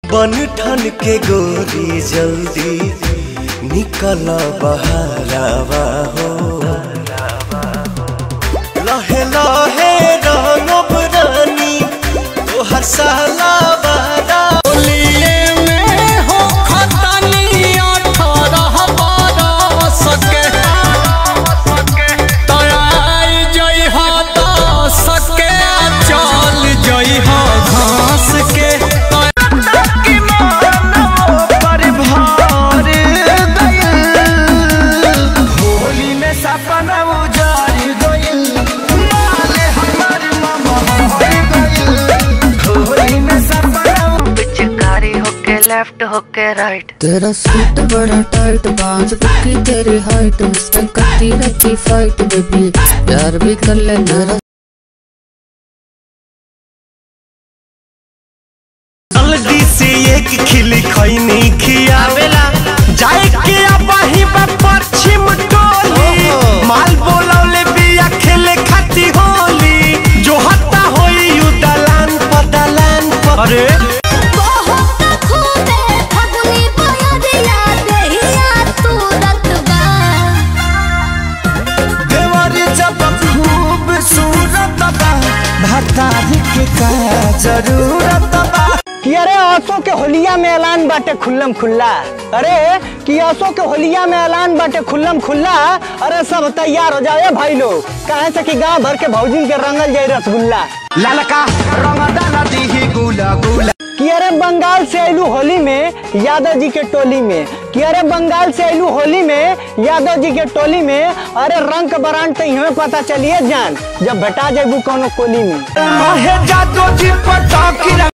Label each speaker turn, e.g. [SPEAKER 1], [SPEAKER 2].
[SPEAKER 1] बन ठन के गोरी जल्दी निकल बहरावा हो लहे लहे रंगब रानी तोहर साला बारा
[SPEAKER 2] होलिये में हो खतनी अठारह बरस के तराई जई हो दस के चल जई हो घास के
[SPEAKER 1] होली में सपना उजाड़ गइल माले हमर मामा हर गइल होली में सपना
[SPEAKER 3] पिचकारी होके लेफ्ट होके राइट
[SPEAKER 4] तेरा सूट बड़ा टाइट बांध बुकी तेरी हाइट मुझसे करती रहती फाइट बेबी प्यार भी कर ले मेरा
[SPEAKER 1] जल्दी से एक खिली खैनी खियावेला जाए के अबही बा पश्चिम टोली माल बोलौले बिया खेले खाती होली जो हत्ता होई यू दलान पर दलान पर अरे देवरी जब खूब सूरत बा भतारी के का जरूरत बा
[SPEAKER 5] कि अरे आसो के होलिया में ऐलान बाटे खुल्लम खुल्ला अरे कि आसो के होलिया में ऐलान बाटे खुल्लम खुल्ला अरे सब तैयार हो जाए भाई लोग कहे से कि गांव भर के भौजिन के रंगल जाए रसगुल्ला
[SPEAKER 1] ललका रंगदाना दीही गुला गुला
[SPEAKER 5] कि अरे बंगाल से आयलू होली में यादव जी के टोली में कि अरे बंगाल से आयलू होली में यादव जी के टोली में अरे रंग के बरान तो इहमें पता चलिए जान जब भेटा जेबू कोनो कोली में
[SPEAKER 1] महे जादो जी पटाकी